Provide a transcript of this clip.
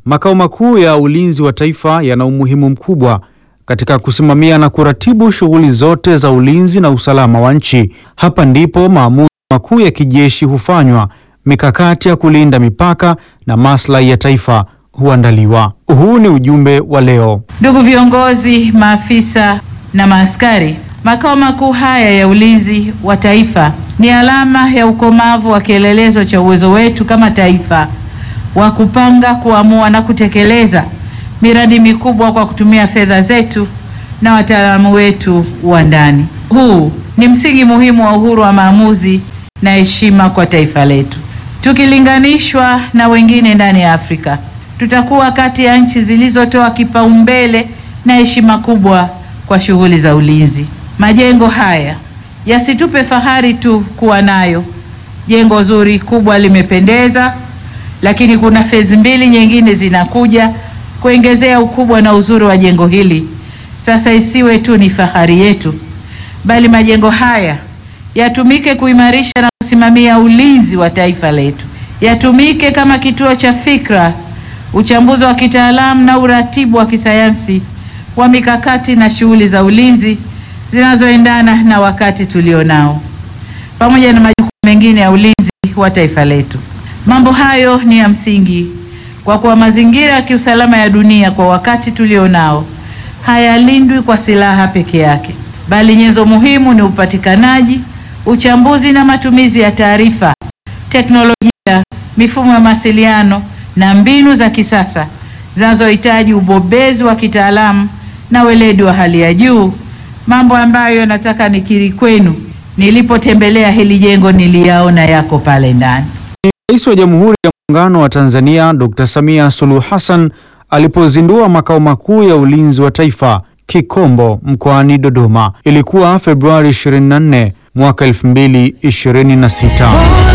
Makao makuu ya ulinzi wa taifa yana umuhimu mkubwa katika kusimamia na kuratibu shughuli zote za ulinzi na usalama wa nchi. Hapa ndipo maamuzi makuu ya kijeshi hufanywa, mikakati ya kulinda mipaka na maslahi ya taifa huandaliwa. Huu ni ujumbe wa leo. Ndugu viongozi, maafisa na maaskari, makao makuu haya ya ulinzi wa taifa ni alama ya ukomavu wa kielelezo cha uwezo wetu kama taifa wa kupanga, kuamua na kutekeleza miradi mikubwa kwa kutumia fedha zetu na wataalamu wetu wa ndani. Huu ni msingi muhimu wa uhuru wa maamuzi na heshima kwa taifa letu. Tukilinganishwa na wengine ndani ya Afrika, tutakuwa kati ya nchi zilizotoa kipaumbele na heshima kubwa kwa shughuli za ulinzi. Majengo haya yasitupe fahari tu kuwa nayo. Jengo zuri kubwa limependeza, lakini kuna fezi mbili nyingine zinakuja kuongezea ukubwa na uzuri wa jengo hili. Sasa isiwe tu ni fahari yetu, bali majengo haya yatumike kuimarisha na kusimamia ulinzi wa taifa letu, yatumike kama kituo cha fikra, uchambuzi wa kitaalamu na uratibu wa kisayansi wa mikakati na shughuli za ulinzi zinazoendana na wakati tulionao, pamoja na majukumu mengine ya ulinzi wa taifa letu. Mambo hayo ni ya msingi kwa kuwa mazingira ya kiusalama ya dunia kwa wakati tulionao hayalindwi kwa silaha peke yake, bali nyenzo muhimu ni upatikanaji, uchambuzi na matumizi ya taarifa, teknolojia, mifumo ya mawasiliano na mbinu za kisasa zinazohitaji ubobezi wa kitaalamu na weledi wa hali ya juu, mambo ambayo nataka nikiri kwenu, nilipotembelea hili jengo niliyaona yako pale ndani. Rais wa Jamhuri ya Muungano wa Tanzania Dr. Samia Suluhu Hassan alipozindua makao makuu ya ulinzi wa taifa Kikombo mkoani Dodoma. Ilikuwa Februari 24 mwaka 2026.